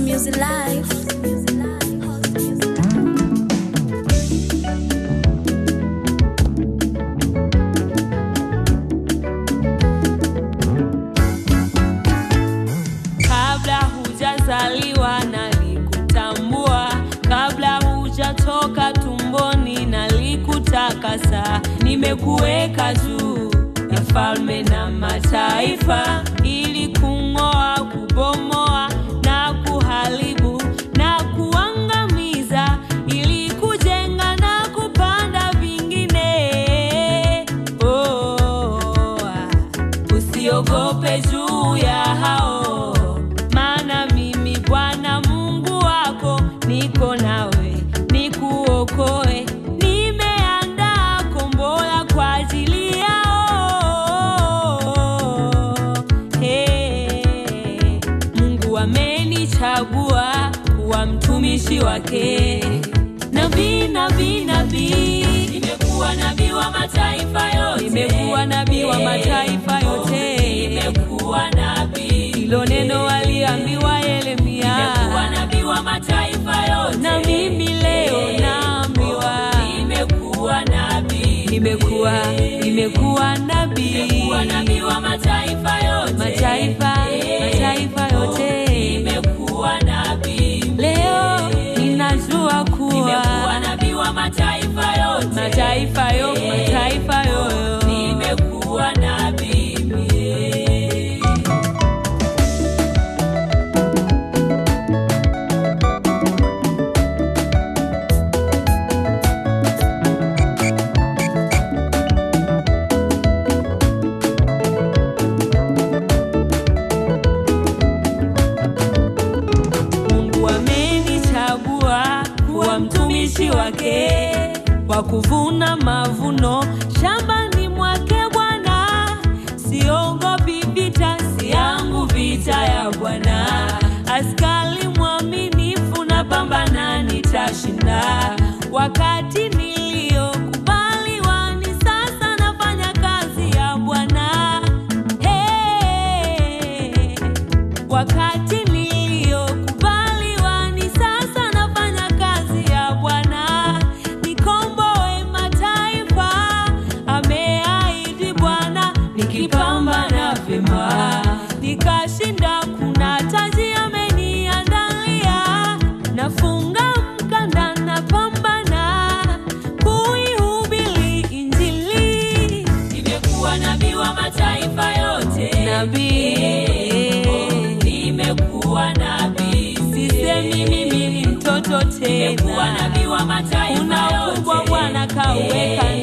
Music Live. kabla hujazaliwa nalikutambua, kabla hujatoka tumboni nalikutakasa. Nimekuweka juu ya falme na mataifa, ili kung'oa, kubomoa na kuharibu na kuangamiza, ili kujenga na kupanda vingine. Oh, ah. Usiogope juu ya hao, maana mimi Bwana Mungu wako niko nawe, nikuokoe. Nimeandaa kombola kwa ajili yao. Hey, Mungu amenichagua kuwa mtumishi wake. Nabii, nabii, nabii, nimekuwa nabii wa mataifa yote, nimekuwa nabii wa mataifa yote, nimekuwa nabii. Hilo neno aliambiwa Yeremia, nimekuwa nabii wa mataifa yote, na mimi leo naambiwa nimekuwa nabii, nimekuwa nimekuwa nabii, nimekuwa nabii wa mataifa yote, mataifa mataifa yote, nimekuwa nabii. Leo ninajua kuwa nimekuwa nabii wa mataifa yote, mataifa yo, mataifa yo, nimekuwa nabii mie. Mungu amenichagua kuwa mtumishi wake wa kuvuna mavuno shambani mwake Bwana. Siogopi vita, si yangu vita ya Bwana. Askari mwaminifu na pambana, nitashinda. Wakati niliokubaliwa ni sasa, nafanya kazi ya Bwana. Hey, wakati niliokubaliwa ni sasa nafanya kazi ya Bwana, nikomboe mataifa. Ameahidi Bwana, nikipambana vyema nikashinda, kuna taji ameniandalia. Nafunga mkanda, napambana kuihubiri Injili. Nimekuwa nabii wa mataifa yote, nabii nimekuwa nabii, sisemi mimi ni mtoto tena, nimekuwa nabii wa mataifa yote. Una ukubwa Bwana kauweka